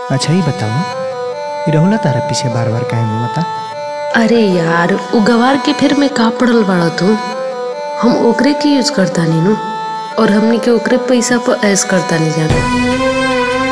अच्छा ही बताओ ई रहुला तारा पीछे बार बार काहे घूमता अरे यार उ गवार के फिर में का पड़ल बाड़ा तू हम ओकरे के यूज करता नी नु और हमनी के ओकरे पैसा पर ऐस करता नहीं जाना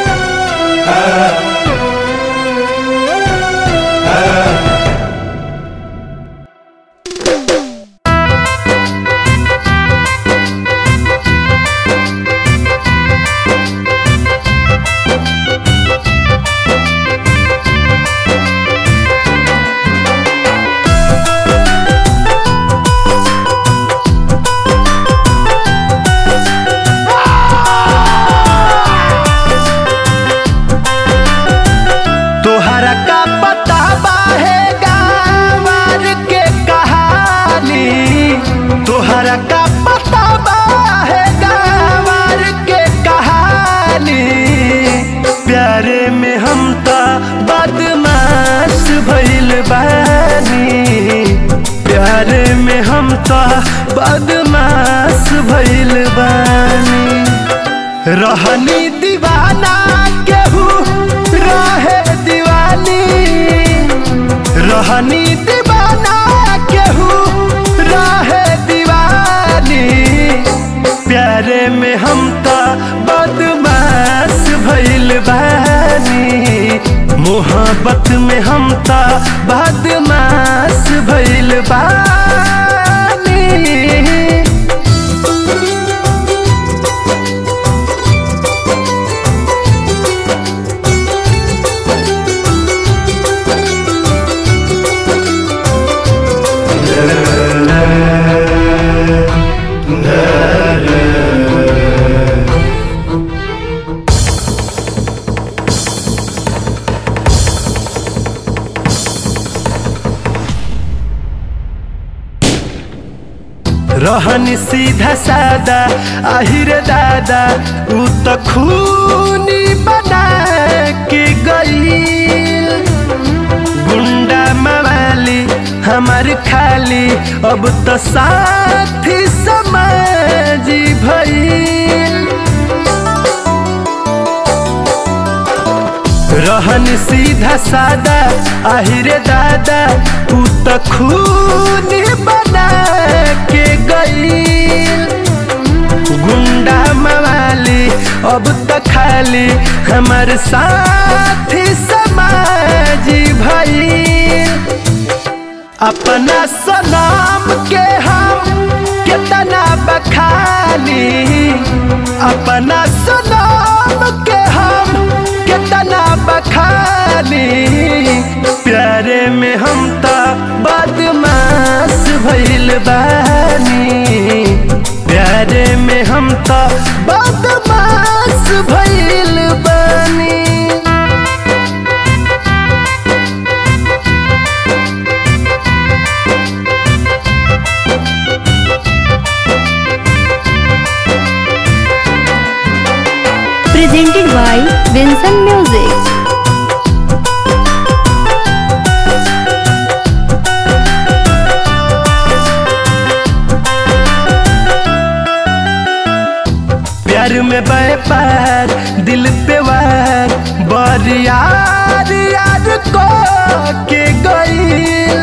तोहरा का पता बाहे गावार के कहानी तोहरा का पता बाहे गावार के कहानी प्यारे में हम तो बदमाश भइल बानी प्यारे में हम तो बदमाश भइल बानी रहनी दीवाना केहू रहे दीवानी रहनी दीवाना केहू रहे दीवानी प्यारे में हम तो बदमाश भइल बानी मोहब्बत में हम तो बदमाश भइल बानी रहन सीधा सादा आहिर दादा उ त खूनी बना के गईल गुंडा मवाली हमार खाली अब त साथी समाजी भईल रहन सीधा सादा आहिरे दादा तू त खून बना के गईल गुंडा मवाली अब त खाली हमार साथी समाजी भईल अपना सलाम के हम कितना बखानी अपना सलाम के हम कितना बखानी प्यारे में हम तो बदमाश भइल बानी प्यारे में हम तो बदमाश भइल बानी presented by Vincent Music. प्यार में व्यापार दिल पे वार बर यार यार को के गईल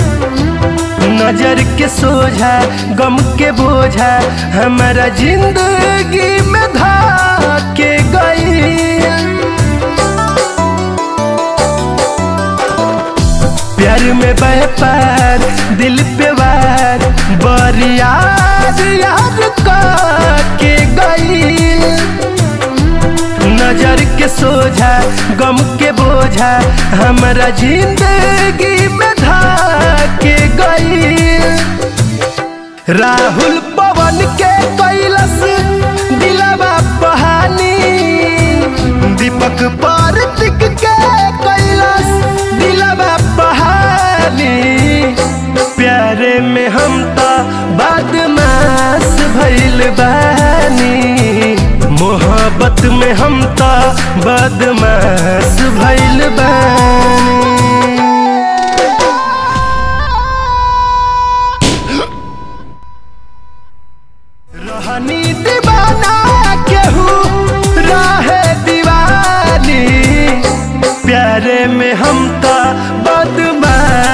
नजर के सोझा गम के बोझा हमारा जिंदगी में धा के गईल प्यार में व्यापार दिल पे वार बर यार यार का के गईल नजर के सोझा गम के बोझा हमारा जिंदगी में धा के गईल राहुल पवन के कैलस दिलवा बहानी दीपक पार्थिक के कैलस दिलवा बहानी प्यारे में हम तो बदमाश भइल बानी मोहब्बत में हम तो बदमाश भइल बानी रहनी दीवाना केहू रहे दीवानी तो बदमाश